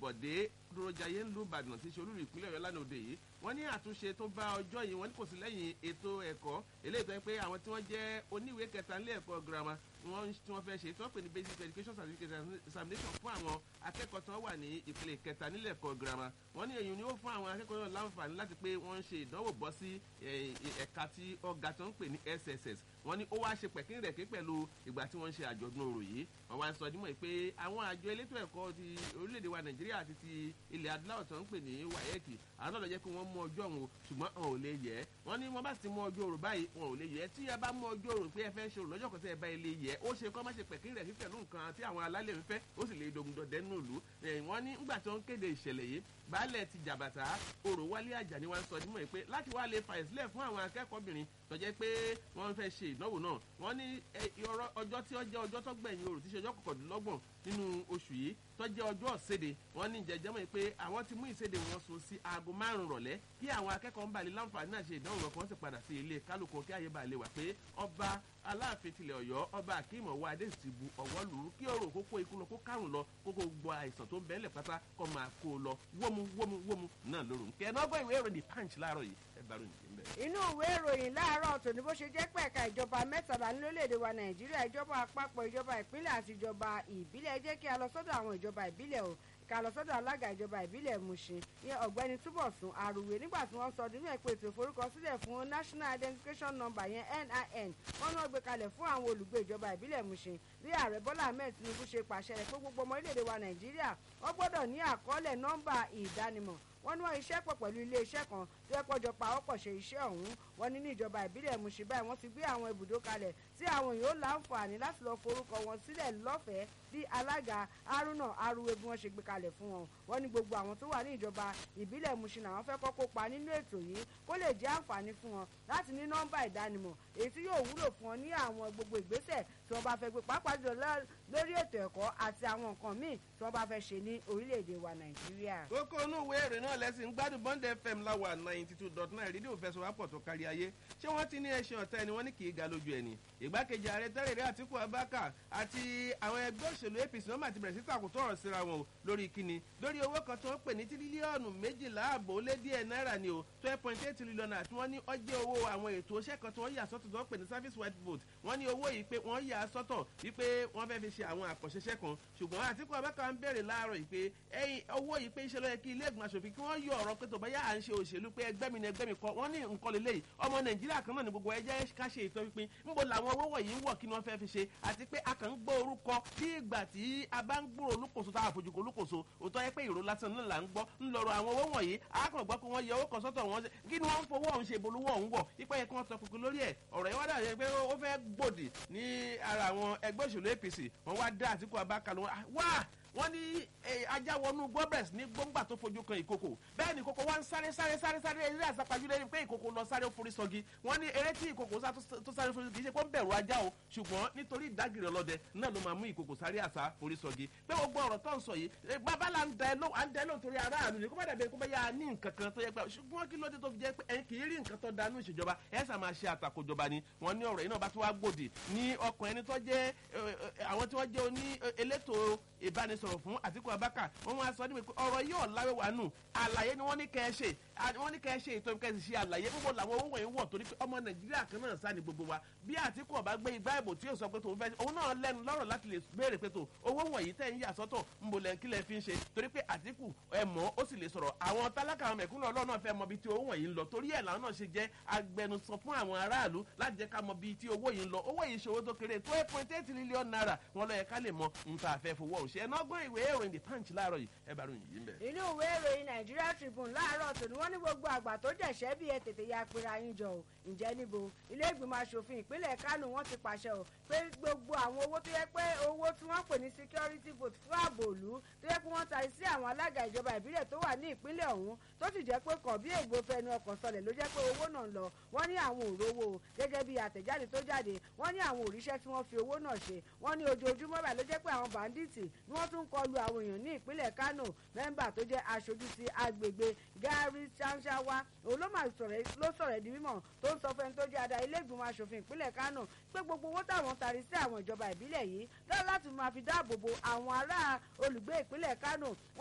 bọ̀dé dúrójayé ńlú ìbàdàn tí í ṣe olúlu ìpínlẹ̀ ọ̀yọ́ lánàá òde yìí wọ́n ní àtúnṣe tó bá ọjọ́ yìí wọ́n ní kò sí lẹ́yìn ètò ẹ̀kọ́ eléyìí tó yẹ pé àwọn tí wọ́n jẹ́ oníwèé kẹta nílé ẹ̀kọ́ girama wọ́n tí wọ́n fẹ́ ṣe tí wọ́n pè ní basic education certificate examination fún àwọn akẹ́kọ̀ọ́ tí wọ́n wà ní ìpele kẹta nílé ẹ̀kọ́ girama wọ́n ní èyí ni ó fún àwọn akẹ́kọ̀ọ́ náà láǹfààní láti pé wọ́n ń ṣe ìdánwò bọ́ sí ẹ̀ka tí ọ̀gá tó ń pè ní sss wọ́n ní ó wá ṣe pẹ̀kín rẹ̀ ké pẹ̀lú ìgbà tí wọ́n ń ṣe àjọ̀dún orò yìí wọ́n wá ń sọ dímọ̀ pé àwọn àjọ elétò ẹ̀kọ́ ti orílẹ̀-èdè wa nàìjíríà àti ti ilẹ̀ adúláwọ̀ tó ń pè ní wáyẹ́ẹ̀kì àwọn náà lọ jẹ́ pé wọ́n mú ọjọ́ òun ṣùgbọ́n wọn ò lè yẹ wọ́n ní wọ́n bá sì mú ọjọ́ òrò báyìí wọn ò lè yẹ tí a bá mú ọjọ́ òrò pé ẹ fẹ́ ṣe òrò lọ́jọ́ kan tẹ́ ẹ bá ilé yẹ ó ṣe kọ́ má ṣe pẹ̀kín rẹ̀ sí pẹ̀lú nǹkan tí àwọn alálẹ̀ ń fẹ́ ó sì lè dogun dọ̀dẹ́ nù lù wọ́n ní ńgbà tí wọ́n kéde ìṣẹ̀lẹ̀ yìí baálẹ̀ ti jàbàtà òrò wálé àjàní wa ń sọ dímọ̀ pé láti wá lè fà ìsílẹ̀ fún àwọn akẹ́kọ̀ọ́bìnrin tó jẹ́ pé wọ́n fẹ́ ṣe ìdánwò náà wọ́n ní ọjọ́ tí ó jẹ́ ọjọ́ tó gbẹ̀yìn òrò tí ṣe ọjọ́ kọkàndínlọ́gbọ̀n nínú oṣù yìí tó jẹ́ ọjọ́ ìséde wọ́n ní jẹjẹ́ mọ̀ pé àwọn ti mú ìséde wọn sùn sí aago márùn-ún rọ̀lẹ́ kí àwọn akẹ́kọ̀ọ́ ń balẹ̀ láǹfààní náà ṣe ìdánwò wọn kí wọ́n sì padà sí ilé kálukú kí àyè balẹ̀ wà pé ọba aláàfin tilẹ̀ ọ̀yọ́ ọba akeem ọwọ́ adé ti bu ọ̀wọ́ lù ú kí ọ̀rọ̀ kókó ikú lọ kó kárùn lọ kókó gbọ́ àìsàn tó ń bẹ́ẹ̀lẹ̀ pátá kọ́ máa kó o lọ wómú wómú wómú náà lóru nkẹ́ ẹ̀ náà gbọ́ ìwé ìròyìn punch láàárọ̀ yìí ẹ bá ròyìn ń bẹ̀. inú ìwé ìròyìn láàárọ̀ tòní bó ṣe jẹ́ pẹ̀ka ìjọba mẹ́tàlá nílòlèdè wa nàìjíríà ìjọba àpapọ̀ ìjọba ìpínlẹ̀ àti ìjọba ìbílẹ̀ jẹ́ kí a lọ sọ́dọ̀ àwọn ìjọba ìbílẹ̀ o ká lọ sọ́dọ̀ alága ìjọba ìbílẹ̀ mushin ní ọ̀gbẹ́ni túbọ̀sùn àrùwé nígbà tí wọ́n sọ nínú ẹ̀pẹ́ ètò ìforúkọsílẹ̀ fún national identification number yẹn nin wọ́n ní wọ́n gbé kalẹ̀ fún àwọn olùgbé ìjọba ìbílẹ̀ mushin bí ààrẹ bọ́lá ahmed tinubu ṣe pàṣẹ rẹ̀ pé gbogbo ọmọ orílẹ̀-èdè wa nàìjíríà wọ́n gbọ́dọ̀ ní àkọọ́lẹ̀ nọ́mbà ìdánimọ̀ wọ́n ní wọ́n iṣẹ́ pọ̀ pẹ̀lú iléeṣẹ́ kan tó yẹ kọjọ pa ọ̀pọ̀ ṣe iṣẹ́ ọ̀hún wọ́n ní ní ìjọba ìbílẹ̀ mushin báyìí wọ́n ti gbé àwọn ibùdó kalẹ̀ tí àwọn yóò láǹfààní láti lọ forúkọ wọn sílẹ̀ lọ́fẹ̀ẹ́ bí alága haruna aruwe bí wọ́n ṣe gbé kalẹ̀ fún wọn wọ́n ní gbogbo àwọn tó wà ní ìjọba ìbílẹ̀ mushin àwọn fẹ́ kọ́ kópa nínú ètò yìí kó lè jẹ́ àǹfààní fún wọn láti ní nọ́mbà ìdánimọ̀ èyí tí yóò wúlò fún wọn ní àwọn gbogbo ìgbésẹ̀ tí wọ́n bá fẹ́ gbé pàápàá jùlọ lórí ètò ẹ̀kọ́ àti àwọn nǹkan míì tí wọ́n bá fẹ́ ṣe ní orílẹ̀-èdè wa nàìjíríà. kókó inú ìwé ìrìn náà lẹ́sìn gbádùn bond fm láwà ninety two dot nine rédíò fẹsọ̀wápọ̀ tó kárí ayé ṣé wọ́n ti ní ẹṣin ọ̀tá ẹni wọ́n ní kì í ga lójú ẹni ìgbákejì ààrẹ tẹ́lẹ̀rí àtìkú abáka àti àwọn ẹgbẹ́ òṣèlú apc náà máa ti bẹ̀rẹ̀ sí tàkùtọ̀ ọ̀rọ̀ síra wọn o lórí kíni lórí owó kan tó ń pè ní tírílíọ̀nù méjìlá àbò lé díẹ̀ náírà ni o twelve point eight trillion àti wọ́n ní ọjẹ́ owó àwọn ètò iṣẹ́ kan tí wọ́n yà sọ́tọ̀ tó ń pè ní service white vote wọ́n ní owó yìí pé wọ́n yà sọ́tọ̀ wípé wọ́n fẹ́ fi ṣe àwọn àkànṣeṣẹ́ kan ṣùgbọ́n àtìkú abáka ń bèrè láàárọ̀ yìí pé ẹyin owó yìí pé iṣẹ́ ló yẹ kí ilé ìgbìmọ̀ aṣòfin kí wọ́n yọ ọ̀rọ̀ pé tó bá yà à ń ṣe òṣèlú pé ẹgbẹ́ mi ni ẹgbẹ́ mi kọ wọ́n ní nǹkan lélẹ́yìí ọmọ nàìjíríà kan náà ni gbogbo ẹjẹ́ ká ṣe ìtọ́ pípín ńbo làwọn owó wọ̀nyí ń wọ̀ kí ni wọ́n fẹ́ fi ṣe àti pé a kàn ń gbọ́ orúkọ bí ìgbà tí a bá ń gbúrò olúkòso tá a fojú ko olúkòso òótọ́ yẹ pé ìró lásán náà là ń gbọ́ ń lọ́rọ̀ àwọn owó wọ̀nyí a kàn gbọ́ pé wọ́n yẹ owó kan sọ́tọ̀ wọn kí ni wọ́n ń fowó ọ̀hún ṣe bolówó ọ̀hún wọ̀ ipa yẹ kí wọ́n tọkùnkùn lórí ẹ̀ ọ̀rọ̀ yẹn wá dà pé ó fẹ́ gbòdì ní ara àwọn ẹgbẹ́ òṣèlú apc wọ́n wá dá àtìkú abákan wá wọ́n ní ajá wọnú gbọ́bẹ̀s ní gbọ́ngbà tó fojú kan ìkòkò bẹ́ẹ̀ ni ìkòkò wá ń sáré sáré sáré sáré eré àsápajúlẹ̀ pé ìkòkò lọ sáré forí sọgi wọ́n ní eré tí ìkòkò tó sáré forí sọgi kì í ṣe pé ó ń bẹ̀rù ajá o ṣùgbọ́n nítorí ìdágìrì ọlọ́dẹ náà ló máa mú ìkòkò sáré àsá forí sọgi pé gbogbo ọ̀rọ̀ tó ń sọ yìí bàbá là ń da ẹ lóhùn à ń da ẹ lóhùn torí aráàlú ni kó bá dàbí kó bá yà á ní nǹkan kan tó yẹ pé ṣùgbọ́n kí ló dé tó fi jẹ́ pé ẹ kì í rí nǹkan tó danú ìṣèjọba ẹ sà máa ṣe àtakòjọba ni wọ́n ní ọ̀rọ̀ yìí náà bá tó wá gbòdì ní ọkàn ẹni tó jẹ́ àwọn tí wọ́n jẹ́ oní elétò ìbánisọ̀rọ̀ fún àtìkù abáka wọn wá sọ níbi pé ọ̀rọ̀ yóò láwé wà nù àlàyé ni wọ́n ní kẹ́ ẹ ṣe wọ́n ní kẹ́ ẹ ṣe ètò ìkẹ́sì ṣe àlàyé gbogbo làwọn owó wọ̀nyí wọ̀ torí pé ọmọ nàìjíríà kan náà sá ni gbogbo wa bí àtìkù ọba gbé igbá ìbò tí yóò sọ pé tòun fẹ́ òun náà lẹ́nu lọ́rọ̀ láti lè béèrè pé tó owó wọ̀nyí tẹ̀ ń yà sọ́tọ̀ ń bo lẹ́ńkí lẹ́ fi ń ṣe torí pé àtìkù ẹ mọ̀ ó sì lè sọ̀rọ̀ àwọn tálákà àwọn mẹ̀kúnnù ọlọ́run náà fẹ́ mọ bí tí owó wọ̀nyí ń lọ torí ẹ̀ làwọn náà ṣe jẹ́ agbẹnusọ fún àwọn aráàlú láti jẹ́ ká mọ bí tí owó yìí ń lọ owó yìí ṣòwò tó kéré twelve point eight million naira wọn lọ yẹ ká lè mọ nǹkan àfẹ́ fowó òṣè ẹ̀ náà gbọ́n ìwé ìròyìn the punch láàárọ̀ yìí ẹ bá ròyìn yìí ń bẹ̀. inú ìwé ìròyìn nigeria tribune láàárọ̀ tòní wọ́n ní gbogbo àgbà tó jẹ̀ṣẹ́ bí ẹ tètè ya pera yín jọ o ǹjẹ́ níbo ilé ìgbìmọ̀ asòfin ìpínlẹ̀ kánò wọ́n ti pàṣẹ o pé gbogbo àwọn owó tó yẹ pé owó tí wọ́n pè ní security vote fún ààbò òlu tó yẹ pé wọ́n ta sí àwọn alága ìjọba ìbílẹ̀ tó wà ní ìpínlẹ̀ ọ̀hún tó sì jẹ́ pé kàn bí ègbò fẹnu ọkọ̀ sọlẹ̀ ló jẹ́ pé owó náà lọ wọ́n ní àwọn òrówó gẹ́gẹ́ bí àtẹ̀jáde tó jáde wọ́n ní àwọn òríṣẹ́ tí wọ́n fi owó náà ṣe wọ́n ní ojoojúmọ́ báyìí ló jẹ́ pé àwọn bàǹdíìtì ni wọ́n tún kọlu àwọn èèyàn ní ìpínlẹ̀ kánò mẹ́mbà tó jẹ́ aṣojú ti agbègbè gary ṣanṣawa òun ló máa sọ̀rọ̀ di mímọ̀ tó ń sọ fẹ́ni tó jẹ́ adarí ilé ìgbìmọ̀ asòfin ìpínlẹ̀ kánò pé gbogbo owó táwọn tari sí àwọn ìjọba ìbílẹ̀ yìí lọ́wọ́ láti máa fi dáàbò bo àwọn ará olùgbé ìpínlẹ̀ kánò